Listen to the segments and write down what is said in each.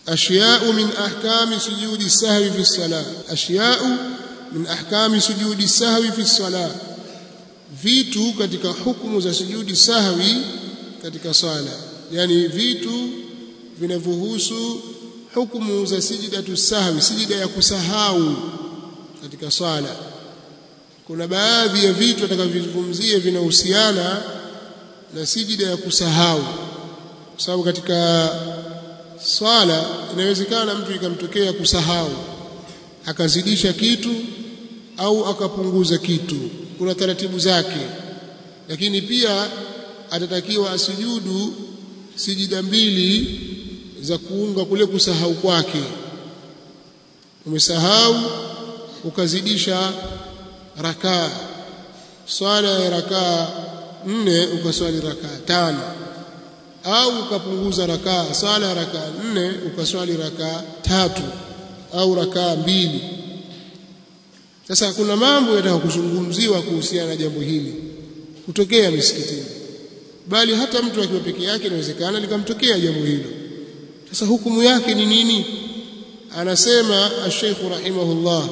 ashya'u min ahkami sujudi sahwi fi salah ashya'u min ahkami sujudi sahwi fi salah vitu katika hukumu za sujudi sahwi katika sala yani vitu vinavyohusu hukumu za sijidatu sahwi sijida ya kusahau katika swala kuna baadhi ya vitu atakavyozungumzia vinahusiana na sijida ya kusahau kwa sababu katika swala inawezekana mtu ikamtokea kusahau akazidisha kitu au akapunguza kitu kuna taratibu zake lakini pia atatakiwa asujudu sijida mbili za kuunga kule kusahau kwake umesahau ukazidisha rakaa swala ya rakaa nne ukaswali rakaa tano au ukapunguza rakaa swala ya rakaa nne ukaswali rakaa tatu au rakaa mbili sasa kuna mambo yataka kuzungumziwa kuhusiana na jambo hili kutokea misikitini bali hata mtu akiwa peke yake inawezekana likamtokea jambo hilo sasa hukumu yake ni nini anasema ash-Sheikh rahimahullah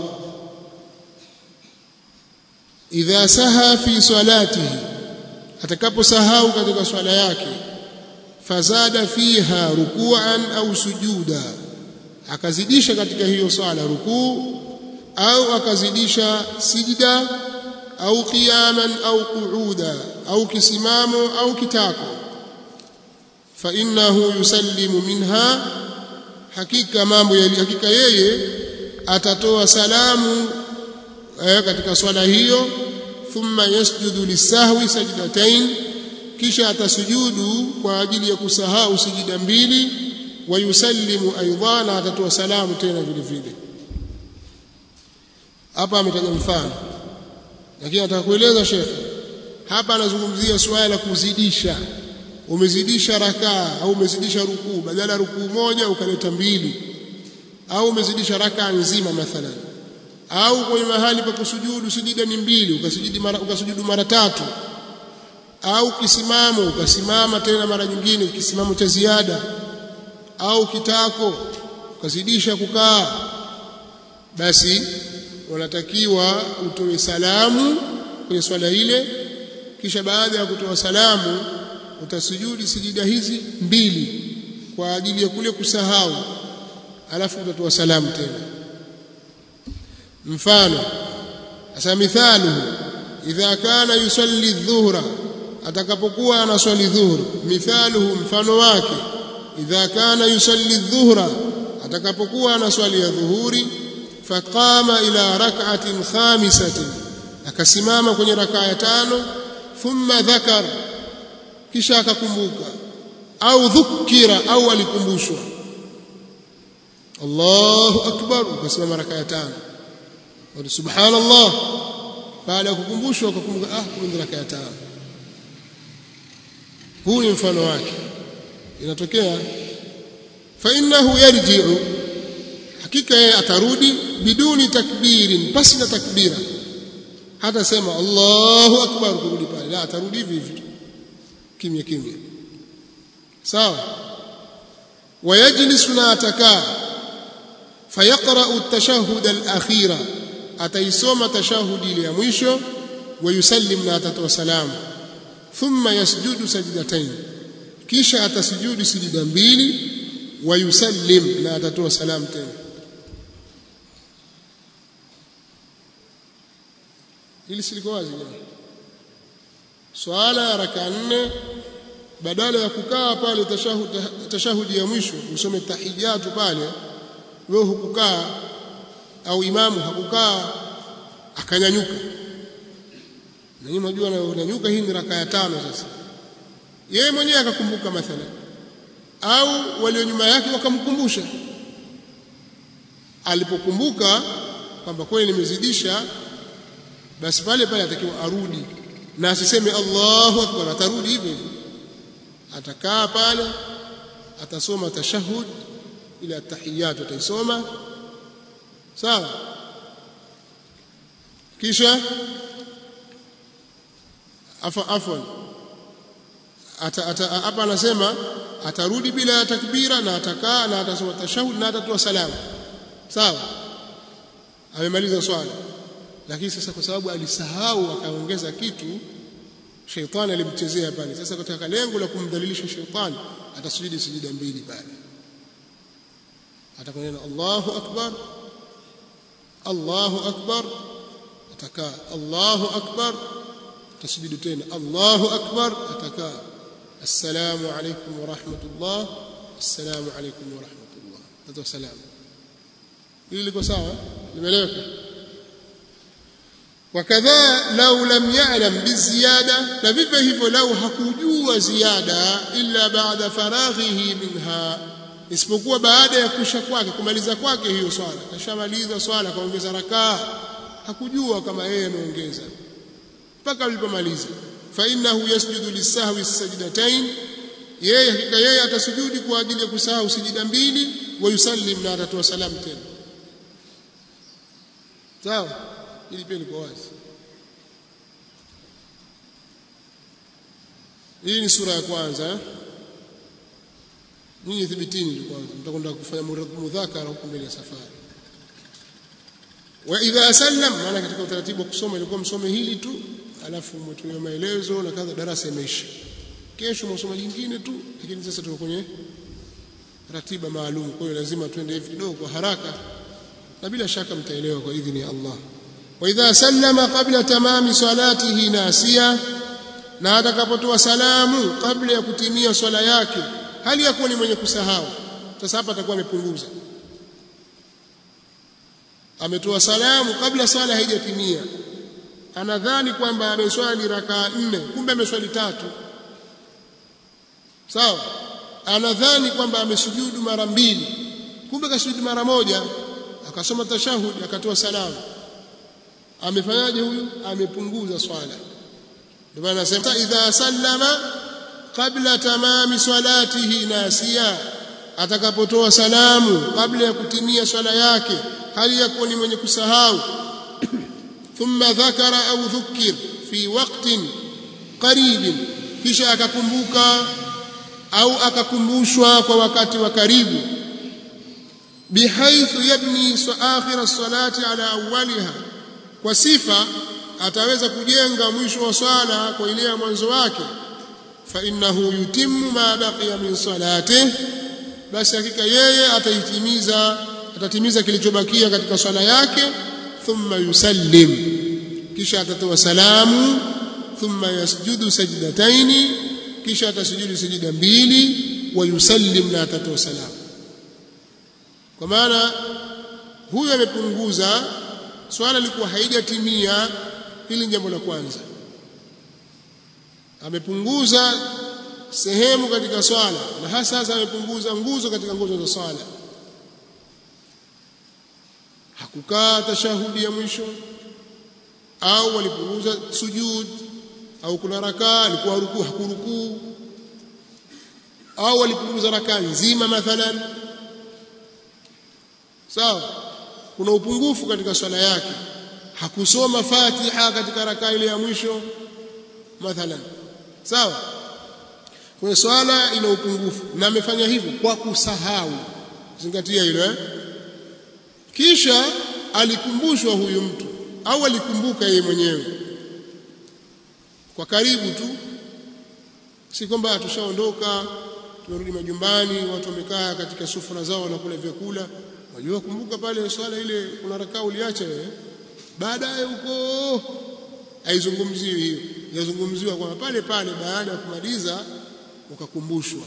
idha saha fi salatihi atakaposahau katika swala yake fazada fiha ruku'an au sujuda akazidisha katika hiyo swala rukuu au akazidisha sijda au qiyaman au qu'uda au kisimamo au kitako fa innahu yusallimu minha hakika mambo ya hakika yeye atatoa salamu eh, katika swala hiyo thumma yasjudu lisahwi sajdatain kisha atasujudu kwa ajili ya kusahau sijida mbili wa yusallimu aidan atatoa salamu tena vile vile hapa ametaja mfano lakini nataka kueleza shekhe hapa anazungumzia swala la kuzidisha umezidisha rakaa au umezidisha rukuu badala rukuu moja ukaleta mbili au umezidisha rakaa nzima mathalan au kwenye mahali pa kusujudu sujida ni mbili ukasujudu mara, ukasujudu mara tatu au kisimamo ukasimama tena mara nyingine kisimamo cha ziada au kitako ukazidisha kukaa basi unatakiwa utoe salamu kwenye swala ile kisha baada ya kutoa salamu utasujudi sijida hizi mbili kwa ajili ya kule kusahau alafu utatoa salamu tena mfano asa mithaluhu idha kana yusalli dhuhra atakapokuwa anaswali dhuhur mithaluhu mfano wake idha kana yusalli dhuhra atakapokuwa anaswali ya dhuhuri faqama ila rak'atin khamisatin akasimama kwenye rakaa ya tano thumma dhakar kisha akakumbuka au dhukira au alikumbushwa Allahu akbar ukasimama rakaa ya tano wa subhanallah baada ya kukumbushwa ukakumbuka ah kumbe rakaa ya tano huu ni mfano wake inatokea fa innahu yarji'u hakika yeye atarudi biduni takbirin pasi na takbira hata sema Allahu akbar kurudi pale la atarudi hivi hivi kimya kimya sawa wayajlisu na atakaa fayaqra'u at-tashahhud al-akhira ataisoma tashahudi ile ya mwisho wayusallim na atatoa salamu thumma yasjudu sajdatain kisha atasujudu sijida mbili wayusallim na atatoa salamu tena hili siliko wazi jamani swala ya raka nne badala ya kukaa pale tashahudi, tashahudi ya mwisho usome tahiyatu pale wewe hukukaa au imamu hakukaa akanyanyuka na nyinyi mnajua unanyuka hii ni raka ya tano sasa yeye mwenyewe akakumbuka mathalan au walio nyuma yake wakamkumbusha alipokumbuka kwamba kweli nimezidisha basi pale pale atakiwa arudi na asiseme Allahu akbar atarudi hivyo atakaa pale atasoma tashahud ila tahiyat ataisoma sawa kisha afa afwan ata, ata, hapa anasema atarudi bila ya takbira na atakaa na atasoma tashahud na atatoa salamu sawa amemaliza swala lakini sasa kwa sababu alisahau akaongeza kitu sheitani alimchezea pale sasa katika lengo la kumdhalilisha sheitani atasujudi sujida mbili pale atakwenda Allahu akbar Allahu akbar atakaa Allahu akbar tasjudu tena Allahu akbar atakaa assalamu alaykum wa rahmatullah assalamu alaykum wa rahmatullah tatoa salamu hili liko sawa limeeleweka wakadha lau lam ya'lam biziyada na vivyo hivyo lau hakujua ziada illa baada faraghihi minha isipokuwa baada ya kusha kwake kumaliza kwake hiyo swala kashamaliza swala kaongeza rakaa hakujua kama yeye ameongeza mpaka alipomaliza fa innahu yasjudu lisahwi sajdatain yeye hakika yeye atasujudi kwa ajili ya kusahau sijida mbili wa yusallim na atatoa salamu tena sawa ili pia liko wazi hii ni sura ya kwanza nyinyi thibitini tu kwanza mtakwenda kufanya mudhakara huko mbele ya safari wa idha sallam maana katika utaratibu wa kusoma ilikuwa msome hili tu alafu mtumie maelezo na kadha darasa imeisha kesho msoma jingine tu lakini sasa tuko kwenye ratiba maalum kwa hiyo lazima tuende hivi kidogo kwa haraka na bila shaka mtaelewa kwa idhini ya Allah wa idha sallama qabla tamami salatihi nasiya na atakapotoa salamu kabla ya kutimia swala yake hali ya kuwa ni mwenye kusahau sasa hapa atakuwa amepunguza ametoa salamu kabla swala haijatimia anadhani kwamba ameswali rakaa nne kumbe ameswali tatu sawa anadhani kwamba amesujudu mara mbili kumbe kasujudu mara moja akasoma tashahudi akatoa salamu amefanyaje huyu amepunguza swala ndio maana nasema idha sallama qabla tamami salatihi nasiya atakapotoa salamu kabla ya kutimia swala yake hali yakuwa ni mwenye kusahau thumma dhakara au dhukir fi waqtin qarib kisha akakumbuka au akakumbushwa kwa wakati wa karibu bihaithu yabni akhir as-salati ala awwaliha kwa sifa ataweza kujenga mwisho wa swala kwa ile ya mwanzo wake fa innahu yutimmu ma baqiya min salatihi basi hakika yeye ataitimiza atatimiza kilichobakia katika swala yake thumma yusallim kisha atatoa salamu thumma yasjudu sajdataini kisha atasujudu sijida mbili wa yusallim na atatoa salamu kwa maana huyu amepunguza swala likuwa haijatimia hili ni jambo la kwanza amepunguza sehemu katika swala na hasa hasa amepunguza nguzo katika nguzo za swala hakukaa tashahudi ya mwisho au walipunguza sujud au kuna rakaa alikuwa rukuu hakurukuu au walipunguza rakaa nzima mathalan sawa kuna upungufu katika swala yake hakusoma Fatiha katika rakaa ile ya mwisho mathalan sawa kwa swala ina upungufu na amefanya hivyo kwa kusahau zingatia hilo eh kisha alikumbushwa huyu mtu au alikumbuka yeye mwenyewe kwa karibu tu si kwamba tushaondoka tumerudi majumbani watu wamekaa katika sufura zao wanakula vyakula wajua kumbuka pale swala ile kuna rakaa uliacha wewe baadaye huko haizungumziwi hiyo yazungumziwa kwamba pale pale baada ya kumaliza ukakumbushwa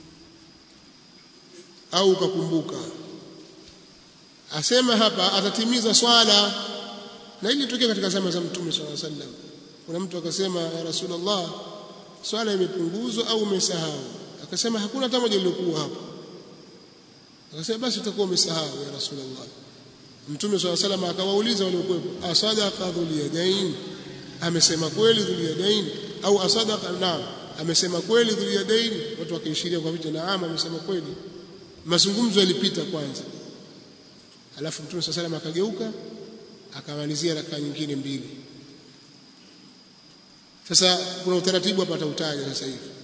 au ukakumbuka asema hapa atatimiza swala na hili litokea katika zama za mtume swalla sallam kuna mtu akasema ya rasulullah swala imepunguzwa au umesahau akasema hakuna hata moja iliyokuwa hapo akasema basi utakuwa umesahau ya rasulullah mtume swalla sallam akawauliza waliokuwepo asadaqa dhul yadain amesema kweli dhul yadain au asadaqa naam amesema kweli dhul yadain watu wakaishiria kwa vitu naam amesema kweli mazungumzo yalipita kwanza alafu mtume swalla sallam akageuka akamalizia rakaa nyingine mbili sasa kuna utaratibu hapa atautaja sasa hivi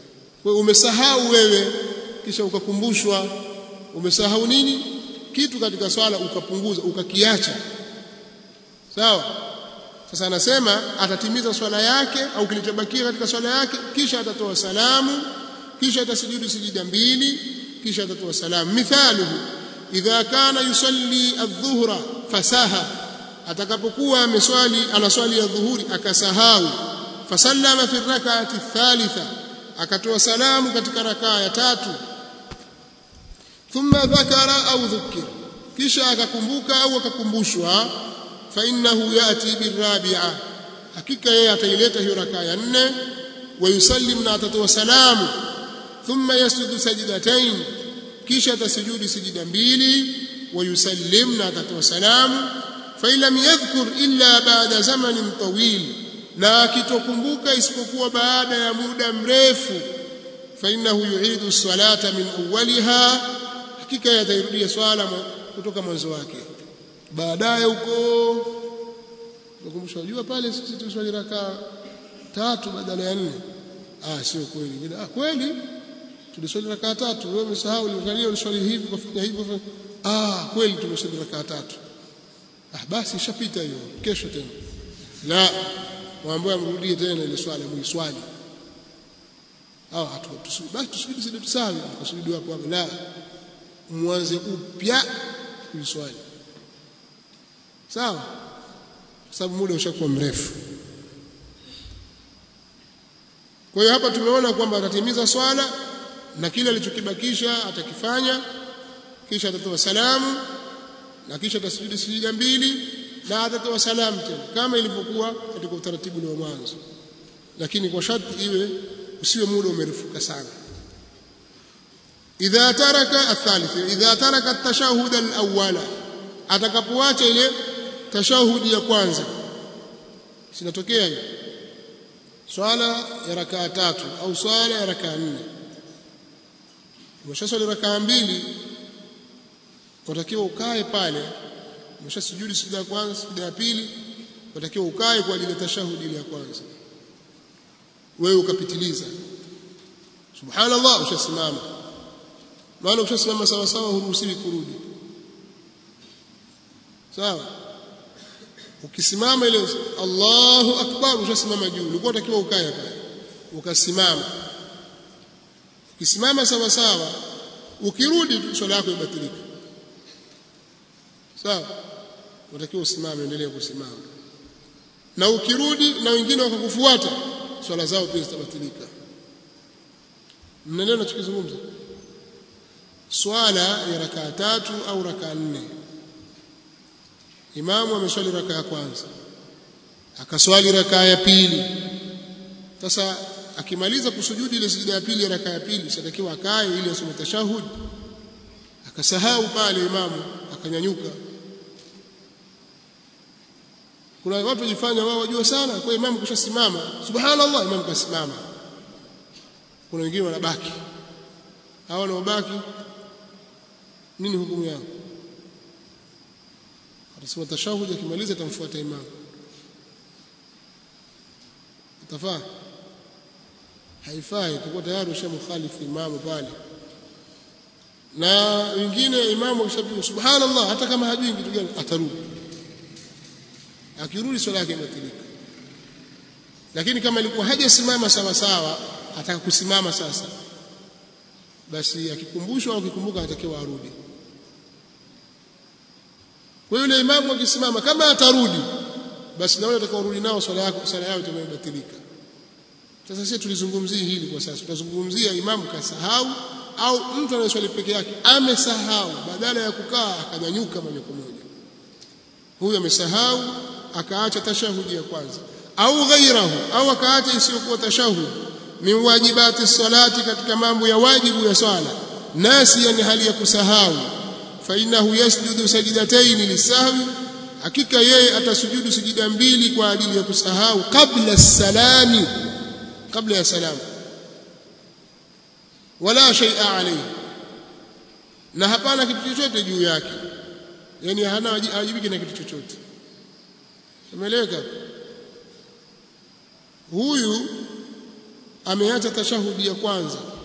kwa hiyo umesahau wewe kisha ukakumbushwa umesahau nini kitu katika swala ukapunguza ukakiacha sawa sasa anasema atatimiza swala yake au kilichobakia katika swala yake kisha atatoa salamu kisha atasujudu sijida mbili kisha atatoa salamu mithaluhu idha kana yusalli adh-dhuhra fasaha atakapokuwa ameswali anaswali ya dhuhuri akasahau fasallama fi rak'ati thalitha akatoa salamu katika rakaa ya tatu thumma dhakara au dhukira kisha akakumbuka au akakumbushwa fa innahu yati birabi'a hakika yeye ataileta hiyo rakaa ya nne wa yusallim na atatoa salamu thumma yasjudu sajdatayn kisha atasujudi sijida mbili wa yusallim na atatoa salamu fa lam yadhkur illa ba'da zamanin tawil na akitokumbuka isipokuwa baada ya muda mrefu fa innahu yu'idu salata min awwaliha hakika yatairudia swala kutoka mwanzo wake baadaye huko nakumbusha unajua pale sisi tuswali rakaa tatu badala ya nne ah sio kweli ah kweli tuliswali rakaa tatu wewe umesahau uliangalia uliswali hivi kufanya hivyo ah kweli tumeswali rakaa tatu ah basi ishapita hiyo kesho tena la waambiwa mrudie tena ile swala muiswali au hatu basi tusubiri sisi tusawi kusudi hapo hapo la mwanze upya kuiswali sawa kwa sababu muda ushakuwa mrefu kwa hiyo hapa tumeona kwamba atatimiza swala na kile alichokibakisha atakifanya kisha atatoa salamu na kisha atasujudi sijida mbili na atatoa salamu tena kama ilivyokuwa katika utaratibu wa mwanzo lakini kwa sharti iwe usiwe muda umerefuka sana idha taraka athalith idha taraka at-tashahhud al-awwala atakapoacha ile tashahudi ya kwanza sinatokea hiyo swala ya rakaa tatu au swala ya rakaa nne umeshaswali rakaa mbili unatakiwa ukae pale umeshasujudi sijida ya kwanza sijida ya pili unatakiwa ukae kwa ajili ya tashahudi ile ya kwanza wewe ukapitiliza subhanallah ushasimama maana ukishasimama sawa sawa huruhusiwi kurudi sawa ukisimama ile Allahu akbar ushasimama juu ulikuwa unatakiwa ukae pale ukasimama ukisimama sawa sawa ukirudi swala yako ibatilika sawa unatakiwa usimame endelee kusimama na ukirudi na wengine wakakufuata swala zao pia zitabatilika mnaelewa nachokizungumza swala ya rakaa tatu au rakaa nne imamu ameswali rakaa ya kwanza akaswali rakaa ya pili sasa akimaliza kusujudi ile sijida ya pili ya rakaa ya pili sitakiwa akae ili asome tashahud akasahau pale imamu akanyanyuka kuna watu wajifanya wao wajua sana kwa imamu kushasimama subhanallah imamu kasimama kuna wengine wanabaki hao wanaobaki nini hukumu yao atasema tashahud akimaliza atamfuata imamu itafaa haifai kwa tayari ushamkhalifu imamu pale na wengine imamu akishapiga subhanallah hata kama hajui kitu gani atarudi akirudi swala yake imetilika lakini kama ilikuwa hajasimama sawa sawa ataka kusimama sasa basi akikumbushwa au akikumbuka atakiwa arudi kwa yule imamu akisimama kama atarudi basi na wale watakaorudi nao swala yako swala yao itabatilika sasa sisi tulizungumzia hili kwa sasa tutazungumzia imamu kasahau au mtu anayeswali peke yake amesahau badala ya kukaa akanyanyuka moja kwa moja huyu amesahau akaacha tashahudi ya kwanza au ghairahu au akaacha isiyokuwa tashahud min wajibati salati katika mambo ya wajibu ya swala nasi yani hali ya kusahau fa innahu yasjudu sajdatayn lisahwi hakika yeye atasujudu sijida mbili kwa ajili ya kusahau kabla salami kabla ya salamu wala shay'a alayhi na hapana kitu chochote juu yake yani hana hajibiki na kitu chochote umeeleweka huyu ameacha tashahudi ya kwanza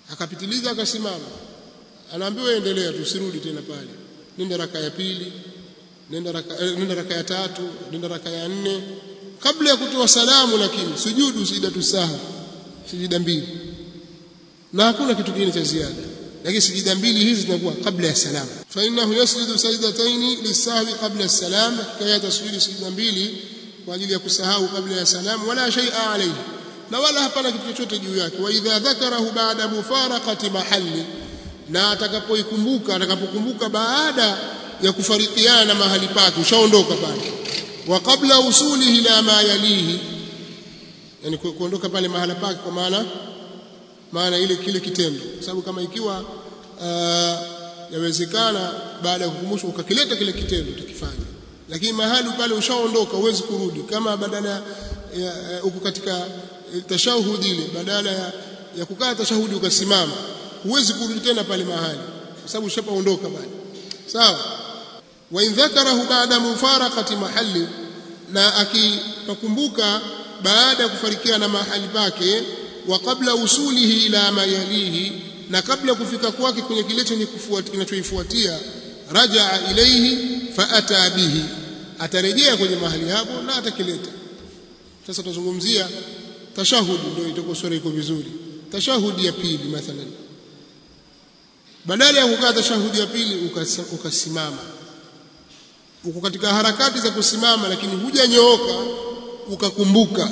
akapitiliza akasimama anaambiwa endelea tu usirudi tena pale nenda raka ya pili nenda raka, eh, nenda raka ya tatu nenda raka ya nne kabla ya kutoa salamu lakini sujudu sijidatu saha sijida mbili na hakuna kitu kingine cha ziada lakini sijida mbili hizi zinakuwa kabla ya salamu fa innahu yasjudu sajdataini lisahwi qabla as-salam kaya tasjudu sijida mbili kwa ajili ya kusahau kabla ya salamu wala shay'a alayhi na wala hapana kitu chochote juu yake wa idha dhakarahu ba'da mufaraqati mahalli na atakapoikumbuka atakapokumbuka baada ya kufarikiana na mahali pake ushaondoka pale wa qabla usulihi ila ma yalihi yani kuondoka pale mahala pake kwa maana maana ile kile kitendo kwa sababu kama ikiwa uh, yawezekana baada ya kukumbushwa ukakileta kile kitendo utakifanya lakini mahali pale ushaondoka huwezi kurudi kama badala ya uko katika tashahudi ile badala ya, ya kukaa tashahudi ukasimama huwezi kurudi tena pale mahali kwa sababu ushapaondoka pale sawa wa in dhakarahu ba'da mufaraqati mahalli na akipakumbuka baada ya kufarikiana mahali pake wa kabla usulihi ila ma yalihi na kabla kufika kwake kwenye kile chenye kinachoifuatia rajaa ilaihi fa ata bihi atarejea kwenye mahali hapo na atakileta sasa tutazungumzia tashahudi ndio itakuwa sura iko vizuri tashahudi ya pili mathalan badala ya kukaa tashahudi ya pili ukasimama uko katika harakati za kusimama lakini hujanyooka ukakumbuka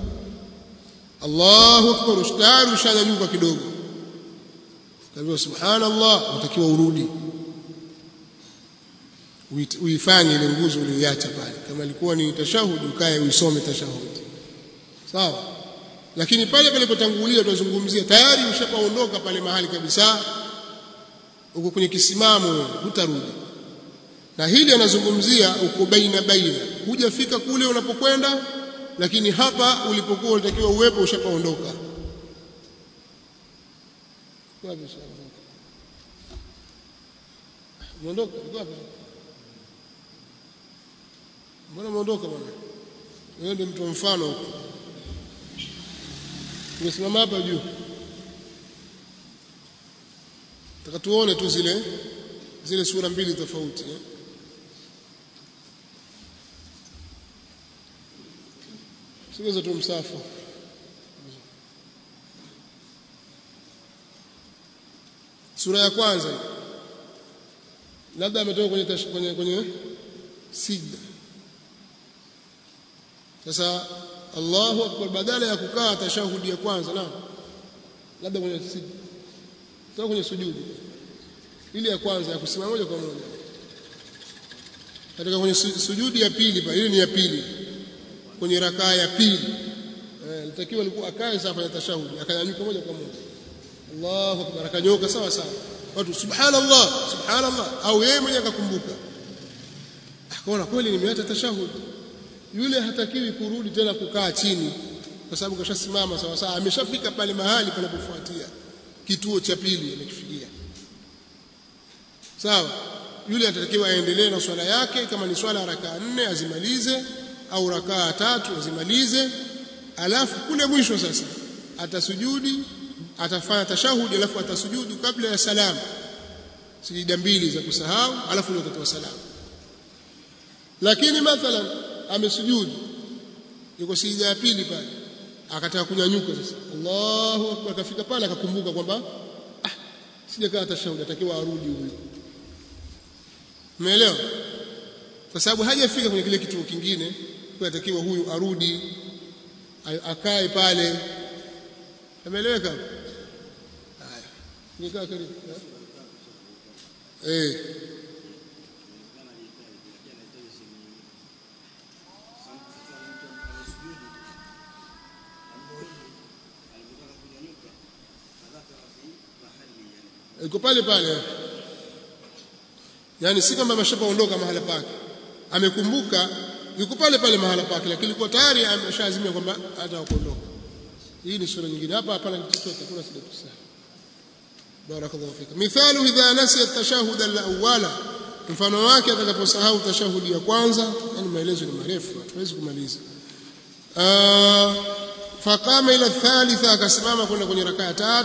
Allahu akbar ustari ushanyanyuka kidogo kaambia subhanallah utakiwa urudi uifanye ile nguzo uliyoacha pale kama ilikuwa ni tashahudi ukae uisome tashahudi sawa lakini pale palipotangulia tunazungumzia tayari ushapaondoka pale mahali kabisa uko kwenye kisimamo wewe hutarudi na hili anazungumzia uko baina baina hujafika kule unapokwenda lakini hapa ulipokuwa unatakiwa uwepo ushapaondoka Mondoka, wapi? Mbona mondoka bwana? Wewe ndio mtu mfano huko. Tumesimama hapa juu. Taka tuone tu zile zile sura mbili tofauti eh? Siweza tu msafu. Sura ya kwanza labda ametoka kwenye tash, kwenye kwenye sijda. Sasa Allahu akbar badala ya kukaa tashahudi ya kwanza na labda kwenye sijda. Toka kwenye sujudi. Ile ya kwanza ya kusimama moja kwa moja. Katika kwenye sujudi ya pili pa ile ni ya pili. Kwenye rakaa ya pili. Eh, litakiwa alikuwa akae sasa afanye tashahudi, akanyanyuka moja kwa moja. Allahu akbar akanyoka sawa sawa watu subhanallah subhanallah au yeye mwenyewe akakumbuka akaona kweli nimeacha tashahudi yule hatakiwi kurudi tena kukaa chini kwa sababu kashasimama sawa sawa ameshafika pale mahali panapofuatia kituo cha pili amekifikia sawa yule atatakiwa aendelee na swala yake kama ni swala rakaa nne azimalize au rakaa tatu azimalize alafu kule mwisho sasa atasujudi atafanya tashahudi alafu atasujudu kabla ya salamu sijida mbili za kusahau alafu ndio atatoa salamu lakini mathalan amesujudu yuko sijida ya pili pale akataka kunyanyuka sasa Allahu akbar akafika pale akakumbuka kwamba ah sijakaa tashahudi atakiwa arudi huyu umeelewa kwa sababu hajafika kwenye kile kituo kingine kwa atakiwa huyu arudi akae pale ameeleweka haya nikaa karibu eh iko pale pale yani si kama ameshapaondoka mahala pake amekumbuka yuko pale pale mahala pake lakini ilikuwa tayari ameshaazimia kwamba hata kuondoka hii ni sura nyingine hapa hapana kitu chochote kuna sida tusaha barakallahu fika mithalu idha nasiya at-tashahhud al-awwala mfano wake atakaposahau tashahudi ya kwanza yani maelezo ni marefu hatuwezi kumaliza faqama ila thalitha akasimama kwenda kwenye rakaa tatu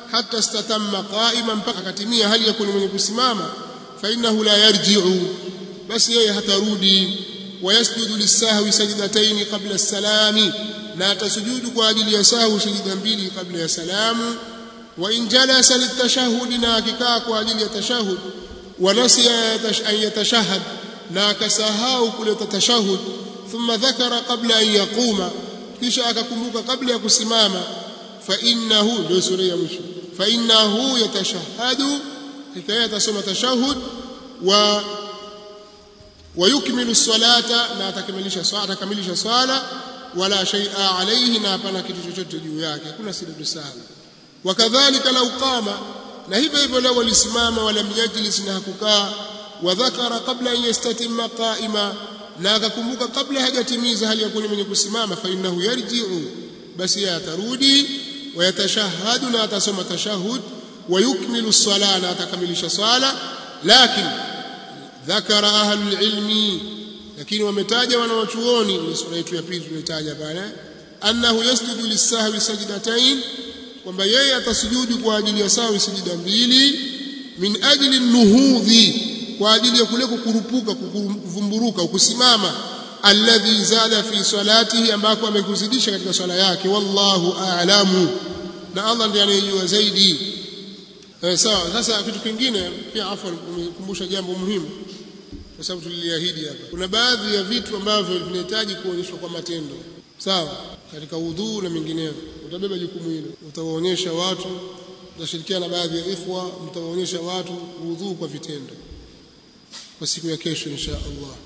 hata istatamma qa'ima mpaka akatimia hali ya kuwa mwenye kusimama fa innahu la yarji'u basi yeye hatarudi wayasjudu lisahwi sajdatayn qabla as-salami na atasujudu kwa ajili ya sahwi sajida mbili kabla ya salamu wa in jalasa litashahhud na akikaa kwa ajili ya tashahhud wa nasiya an yatashahhad na akasahau kuleta tashahhud thumma dhakara qabla an yaquma kisha akakumbuka kabla ya kusimama fa innahu ndio sura ya mwisho fa innahu yatashahhadu hikaya atasoma tashahhud wa ويكمل الصلاه na atakamilisha swala atakamilisha swala wala shay'a alayhi na hapana kitu chochote juu yake hakuna sijdu sahwi wakadhalika law qama na hivyo hivyo lao walisimama wala yajlis na hakukaa wa dhakara qabla an yastatimma qa'ima na akakumbuka kabla hajatimiza hali ya kuwa mwenye kusimama fa innahu yarji'u basi yeye atarudi wayatashahhadu na atasoma tashahhud ويكمل الصلاه na atakamilisha swala lakini ذكر أهل العلم lakini wametaja wanawachuoni ni sura yetu ya pili tulitaja pale annahu yasjudu lisahwi sajdatain kwamba yeye atasujudu kwa ajili ya sahwi sijida mbili min ajli nuhudhi kwa ajili ya kule kukurupuka kuvumburuka kusimama alladhi zada fi salatihi ambako amekuzidisha katika swala yake wallahu a'lamu na Allah ndiye anayejua zaidi eh, sawa sasa kitu kingine pia afwan kumkumbusha jambo muhimu kwa sababu tuliliahidi hapa kuna baadhi ya vitu ambavyo vinahitaji kuonyeshwa kwa matendo sawa katika udhuu na mengineyo utabeba jukumu hilo utawaonyesha watu utashirikiana na baadhi ya ikhwa mtawaonyesha watu udhuu kwa vitendo kwa siku ya kesho insha Allah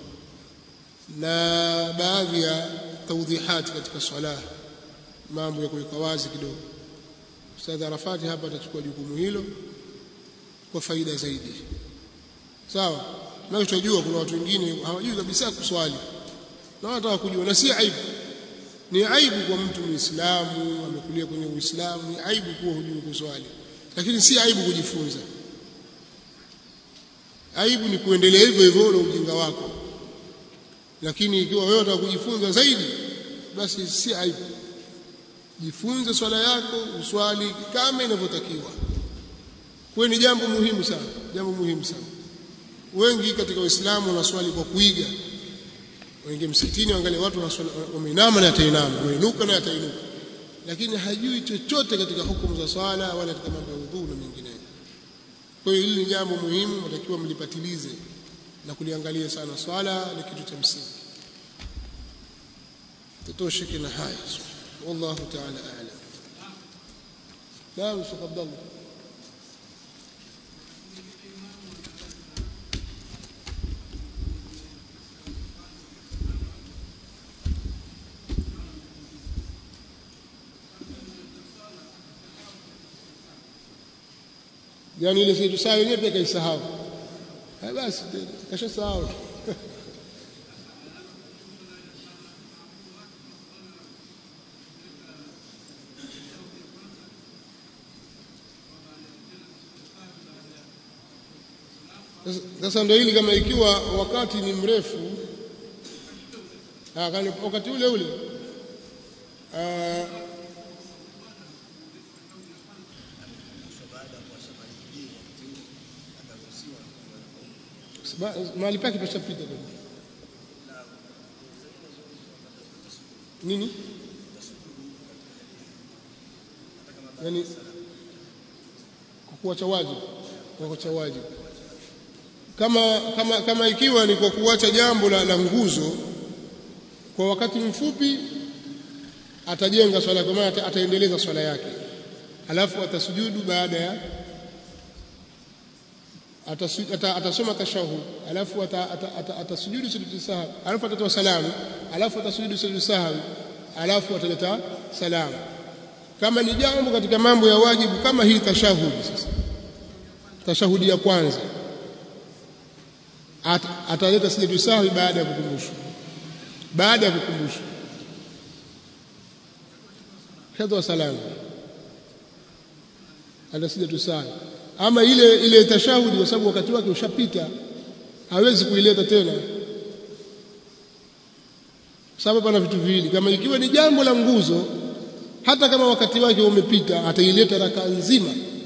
na baadhi ya tawdihati katika swala mambo ya kuweka wazi kidogo Ustadh Arafati hapa atachukua jukumu hilo kwa faida zaidi sawa na tunajua kuna watu wengine hawajui kabisa kuswali na wanataka kujua na si aibu ni aibu kwa mtu muislamu amekulia kwenye uislamu ni aibu kuwa hujui kuswali lakini si aibu kujifunza aibu ni kuendelea hivyo hivyo na ujinga wako lakini ikiwa wewe unataka kujifunza zaidi basi si aibu jifunze swala yako uswali kama inavyotakiwa kwa ni jambo muhimu sana jambo muhimu sana wengi katika waislamu wanaswali kwa kuiga wengi msikitini angalia watu wameinama na atainama wameinuka na atainuka lakini hajui chochote katika hukumu za swala wala katika mambo ya udhu na mengineyo kwa hiyo hili ni jambo muhimu natakiwa mlipatilize na kuliangalia sana swala ni kitu cha msingi tutosheke na haya wallahu ta'ala a'lam naam Sheikh Abdullah yani ile situ saa yenyewe pia kaisahau eh basi kashasahau sasa ndio hili kama ikiwa wakati ni mrefu wakati ule ule mahali pake pashapita nini yani kwa kuacha wajibu kwa kuacha wajibu kama kama kama ikiwa ni kwa kuacha jambo la, la nguzo kwa wakati mfupi atajenga swala kwa maana ataendeleza swala yake alafu atasujudu baada ya atasoma tashahud alafu atasujudu sujudu sahwi alafu atatoa salamu alafu atasujudu sujudu sahwi alafu ataleta salamu kama ni jambo katika mambo ya wajibu kama hii tashahudi sasa tashahudi ya kwanza At, ataleta sujudu sahwi baada ya kukumbushwa baada ya kukumbushwa katoa salamu ana sujudu sahwi ama ile ile tashahudi kwa sababu wakati wake ushapita hawezi kuileta tena sababu pana vitu viwili kama ikiwa ni jambo la nguzo hata kama wakati wake umepita ataileta raka nzima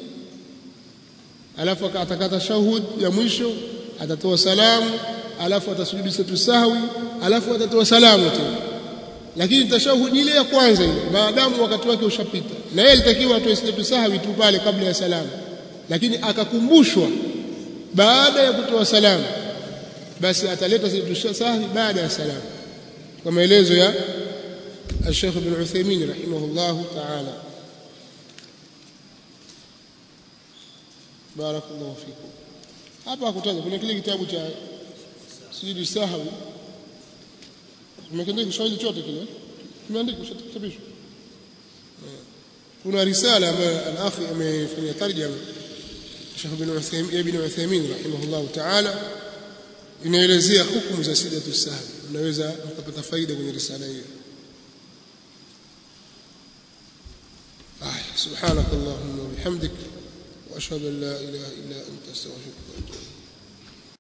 alafu atakata shahud ya mwisho atatoa salamu alafu atasujudu satu sahwi alafu atatoa salamu tena lakini tashahudi ile ya kwanza ile maadamu wakati wake ushapita na yeye alitakiwa atoe satu sahwi tu pale kabla ya salamu lakini akakumbushwa baada ya kutoa salamu basi ataleta satu sahwi baada ya salamu kwa maelezo ya الشيخ ابن عثيمين رحمه الله تعالى بارك الله فيكم hapa hakutaja kuna kile kitabu cha sijui sahwi tumekiandika Kiswahili chote kile kimeandikwa chapishwa kuna risala ambayo al-akhi amefanya tarjama Sheikh ibn Uthaymeen ibn Uthaymeen rahimahullah ta'ala inaelezea hukumu za sidatu sahwi unaweza kupata faida kwenye risala hiyo آه سبحانك اللهم وبحمدك وأشهد أن لا إله إلا أنت أستغفرك وأتوب